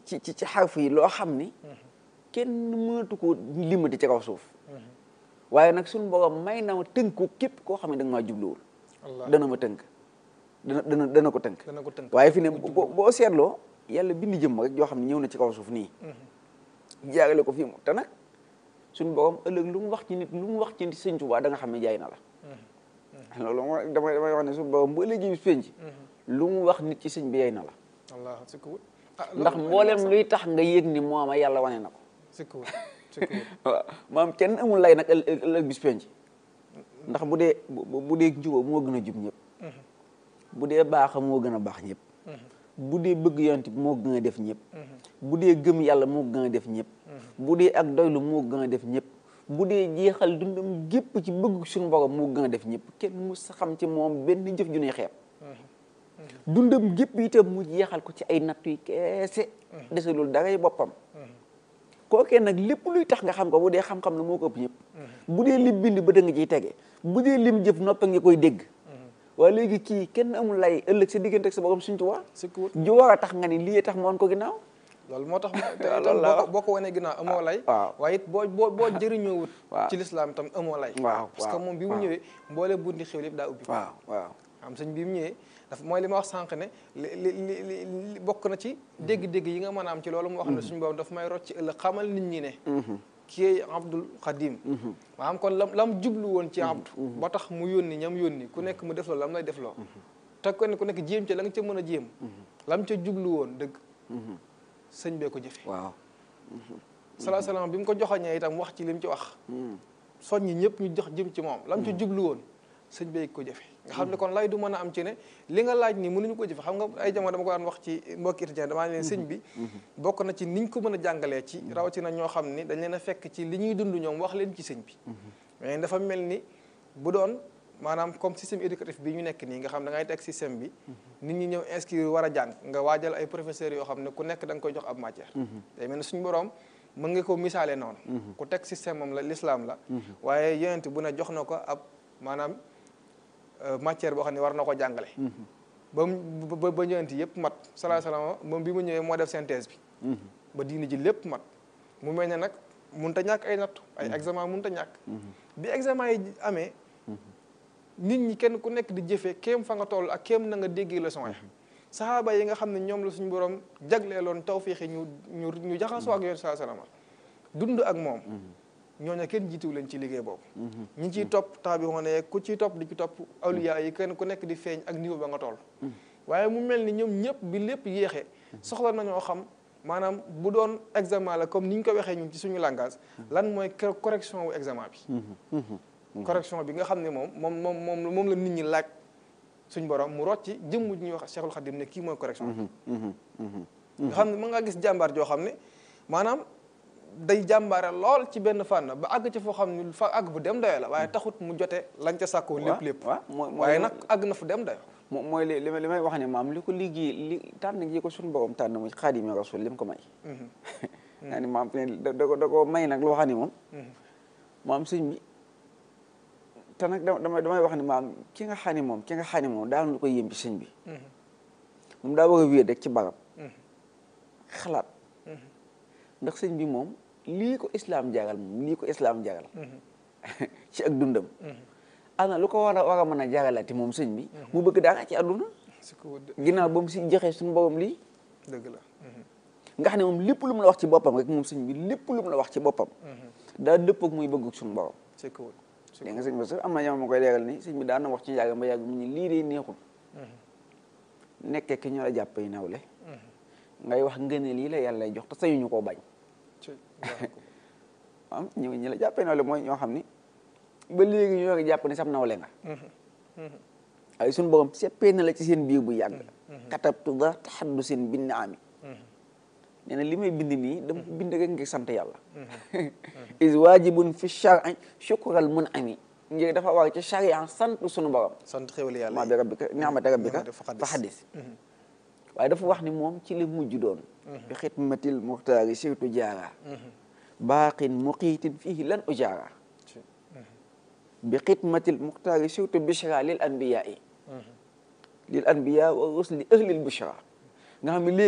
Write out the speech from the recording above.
ci ci ci xarf yi loo xam ni kenn mënatu ko limati ci kaw suuf waaye nag suñu borom may na ma tënku képp koo xam ne da nga maa jubluwul Allah dana ma tënk dana dana dana ko tënk dana ko tënk waaye fi ne boo boo seetloo yàlla bind jëmm rek joo xam ne ñëw na ci kaw suuf nii jaarale ko fii mu te nag suñu borom ëllëg lu mu wax ci nit lu mu wax ci nit sëñ Tuubaa da nga xam ne jaay na la loolu moo damay damay wax ne suñu borom bu ëllëgee bis penc lu mu wax nit ci sëñ bi yaay na la Allah sikkuwut ah ndax mboolem luy tax nga yëg ni mooma yàlla wane na ko sikkuwut sikkuwut waaw maam kenn amul lay nag ëllëg ëllëg bis penc ndax bu dee bu bu dee njuba moo gën a jub ñëpp bu dee baaxa moo gën a baax ñëpp bu dee bëgg yonent bi moo gën a def ñëpp bu dee gëm yàlla moo gën a def ñëpp bu dee ak doylu moo gën a def ñëpp bu dee jeexal dundam gépp ci bëgg suñu borom moo gën a def ñëpp kenn mu sa xam ci moom benn jëf ju ne xeeb dundam gépp itam mu jeexal ko ci ay nattu yi keese desalul daray boppam kookee nag lépp luy tax nga xam ko bu dee xam-xam la moo ko ëpp ñëpp bu dee lim bind ba da nga ciy tege bu dee lim jëf noppa nga koy dégg waaye léegi kii kenn amul lay ëllëg sa diggante ak sa borom suñ tuwaa sikkuwut ju war a tax nga ni lii tax moon ko ginnaaw loolu moo tax te waaw itam loolu la boo ko boo ko wanee ginnaaw amoo lay waaw. waaye it boo boo boo jëriñoowut waaw. ci lislaam itam amoo lay waaw, parce que waaw, moom bi mu waaw. ñëwee mboole bunti xew yëpp daa ubbi waaw waaw am sëñ bi mu ñëwee dafa mooy li ma wax sànq ne li li li li- li bokk na ci dégg-dégg yi nga mën a am ci loolu mu wax ne suñu boobu dafa may rocc ci ëllëg xamal nit ñi ne kii Abdul Xadim maanaam kon lam lam jublu woon ci Abdu ba tax mu yónni ñam yónni ku nekk mu def loo lam lay def loo te kenn ku nekk jéem ca la nga ca mën a jéem lam ca jublu woon dëgg sëñ bee ko jëfe waaw salaa salaam bi mu ko joxoñee itam wax ci li mu ci wax soññi ñëpp ñu jox jëm ci moom lam ci jublu woon sëñ bee ko jëfe nga xam ne kon lay du mën a am ci ne li nga laaj ni mënuñu ko jëfe xam nga ay jamono dama ko daan wax ci mbokki étudiant damaa leen sëñ bi bokk na ci niñ ko mën a jàngalee ci rawatina ñoo xam ni dañ leen a fekk ci li ñuy dund ñoom wax leen ci sëñ bi mais dafa mel ni bu doon maanaam comme système éducatif bi ñu nekk nii nga xam da ngay teg système bi nit ñi ñëw inscrire war a jàng nga waajal ay professeurs yoo xam ne ku nekk da nga koy jox ab matière day mel ni suñu borom mën nga ko misaale noonu ku teg système am la l'islam la waaye yonent bu ne jox na ko ab maanaam euh, matière boo xam ne war na ko jàngale ba mu ba ba yonent yëpp mat salaa salaam moom bi mu ñëwee moo def synthèse bi ba diini ji lépp mat mu mel ne nag mun ta ñàkk ay nattu ay examen mun ta ñàkk bi examen yi amee nit ñi kenn ku nekk di jëfee kéem fa nga toll ak kéem na nga déggee leçon ya saxaaba yi nga xam ne ñoom la suñu borom jagleeloon tawfiixi ñu ñu ñu jaxasoo ak yoon saa salama dund ak moom ñooñu kenn jiituwu leen ci liggéey boobu ñi ciy topp temps bi moo ne ku ciy topp di ci topp awliya yi kenn ku nekk di feeñ ak niveau ba nga toll waaye mu mel ni ñoom ñëpp bi lépp yéexee soxla nañoo xam maanaam bu doon examen la comme ni ñu ko waxee ñun ci suñu langage lan mooy cor- correction wu examen bi correction bi nga xam ne moom moom moom moom moom la nit ñi laaj suñ borom mu rocc ci jëmm ji ñuy wax Cheikhul Khadim ne kii mooy correction bi nga xam ne mën ngaa gis jàmbaar joo xam ne maanaam day jàmbaare lool ci benn fànn ba àgg ci foo xam ne fa àgg bu dem dayo la waaye taxut mu jote lañ ca sàkkoo lépp lépp waaw mooy mooy waaye nag àgg na fu dem dayo mo- mooy li li may li may wax ne maam li ko liggéey li tànn gi ko suñu borom tànn muy xaadimi rasul li mu ko may naa ni maam fi ne da da ko da ko may nag loo xam ne moom maam sëñ bi te nag dama damay damay wax ne maam ki nga xam ne moom ki nga xam ne moom daal lu ko yëm ci sëñ bi moom daa bëgg a wéet rek ci barab xalaat ndax sëñ bi moom lii ko islaam jagal moom lii ko islaam jagal ci ak dundam ana lu ko war a war a mën a jagalati moom sëñ bi mu bëgg dara ci àdduna si ko dë- ginnaaw ba mu si joxe suñu borom lii dëgg la nga xam ne moom lépp lu mu la wax ci boppam rek moom sëñ bi lépp lu mu la wax ci boppam daa dëpp ak muy bëgg suñu borom si ko si dégg nga sëñ bi sax am na jamono ma koy leeral ni sëñ bi daan na wax ci yàgg ba yàgg mu ni lii de neexul nekkee ki ñu la jàpp yi nawle ngay wax ngëneel lii la yàlla lay jox te sañuñu koo bañ ci am ñu ñi la jàppee nawle mooy ñoo xam ni ba léegi ñoo ngi jàpp ni sam nawle nga ay suñu borom seppee na la ci seen biir bu yàgg katabtu da taxaddu seen bind ami nee na li may bind nii dama ko bind rek ngir sant yàlla is waajibun fi shari shukral mun ami ngir dafa war ci sharia sant suñu borom sant xéwal yàlla ma bi rabbika ni'mata rabbika ni'mata fa fa xaddis waaye dafa wax ni moom ci li mujj doon bi xidmatil muxtaari sirtu jaara baaqin muqiitin fihi lan ujaara ci bi xidmatil muxtaari sirtu bishra lil anbiyaai lil anbiya wa rusli ahlil bushra nga xam ne